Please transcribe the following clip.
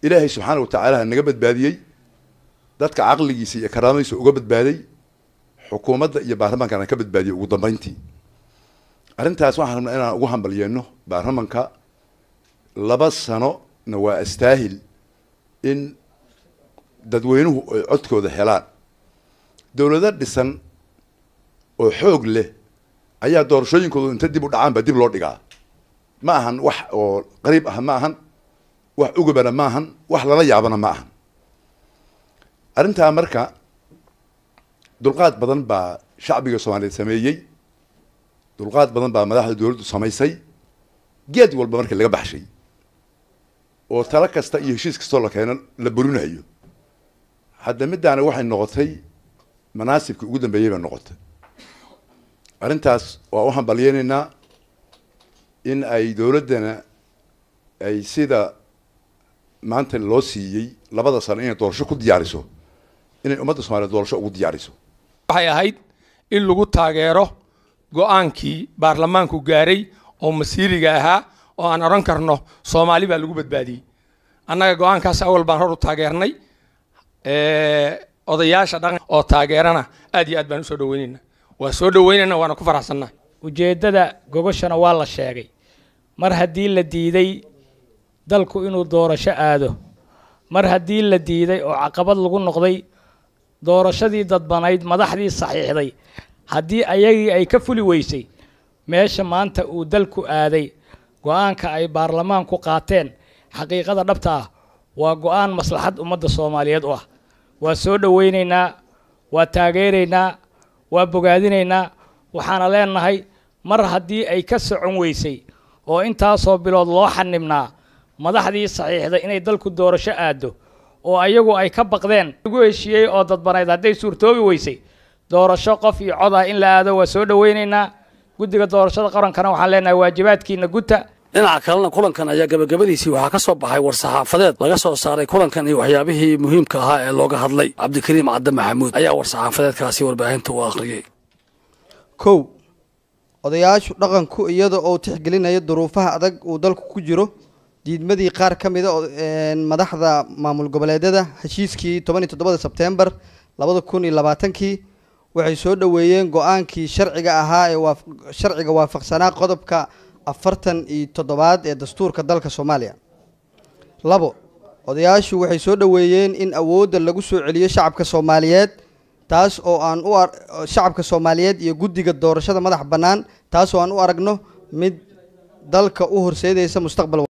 ilaahay subxaana wa tacaala naga badbaadiyey dadka caqligiisa iyo karaamadiisa uga badbaaday xukuumadda iyo baarlamaankana ka badbaadiyey ugu dambeyntii arrintaas waxaan rabnaa inaan ugu hambalyeeno baarlamanka laba sanona waa astaahil in dadweynuhu ay codkooda helaan dowlado dhisan oo xoog leh ayaa doorashooyinkoodu inta dib u dhacaan baa dib loo dhigaa ma ahan wax oo qariib ah ma ahan wax ugabana ma ahan wax lala yaabana ma ahan arrintaa marka dulqaad badan baa shacbiga soomaaliyeed sameeyey dulqaad badan baa madaxda dowladdu samaysay geed walba markii laga baxshay oo talo kasta iyo heshiis kastoo la keeno la burinayo hadda middaana waxay noqotay manaasibkii ugu dambeeyey bay noqotay arrintaas waa u hambalyeynaynaa in ay dowladdana ay sida maanta loo siiyey labada sano inay doorasho ku diyaariso inay ummadda soomaliyeed doorasho ugu diyaariso waxay ahayd in lagu taageero go-aankii baarlamaanku gaaray oo masiiriga ahaa oo aan odhan karno soomaali baa lagu badbaadiyey annaga go-aankaas awal baan hor u taageernay odayaasha dhaqan oo taageerana aad iyo aad baan usoo dhaweynayna waa soo dhaweynayna waana ku faraxsannaa ujeeddada gogoshana waa la sheegay mar haddii la diiday dalku inuu doorasho aado mar haddii la diiday oo caqabad lagu noqday doorashadii dadbanayd madaxdii saxiixday haddii ayagii ay ka fuli weysay meesha maanta uu dalku aaday go-aanka ay baarlamaanku qaateen xaqiiqada dhabta ah waa go-aan maslaxad ummadda soomaaliyeed u ah waa soo dhoweynaynaa waa taageeraynaa waa bogaadinaynaa waxaana leenahay mar haddii ay ka socon weysay oo intaasoo bilood loo xanibnaa madaxdii saxiixday inay dalku doorasho aado oo ayagu ay ka baqdeen lagu heshiiyey oo dadbanayd hadday suurtoobi weysay doorasho qof iyo cod ah in la aado waa soo dhoweynaynaa guddiga doorashada qarankana waxaan leenahay waajibaadkiina guta dhinaca kalena kulankan ayaa gabagabadiisii waxaa ka soo baxay war-saxaafadeed laga soo saaray kulankan iyo waxyaabihii muhiimka ahaa ee looga hadlay cabdikariim cadde maxamuud ayaa war-saxaafadeedkaasi warbaahinta u akhriyey kow odayaashu dhaqanku iyada oo tixgelinaya duruufaha adag uu dalku ku jiro diidmadii qaar ka mida madaxda maamul goboleedyada heshiiskii toban iyo toddobada sebtembar labada kun iyo labaatankii waxay soo dhoweeyeen go-aankii sharciga ahaa ee sharciga waafaqsanaa qodobka afartan iyo toddobaad ee dastuurka dalka soomaaliya labo odayaashu waxay soo dhoweeyeen in awoodda lagu soo celiyo shacabka soomaaliyeed taas oo aan u shacabka soomaaliyeed iyo guddiga doorashada madax bannaan taas oo aan u aragno mid dalka u horseedaysa mustaqbal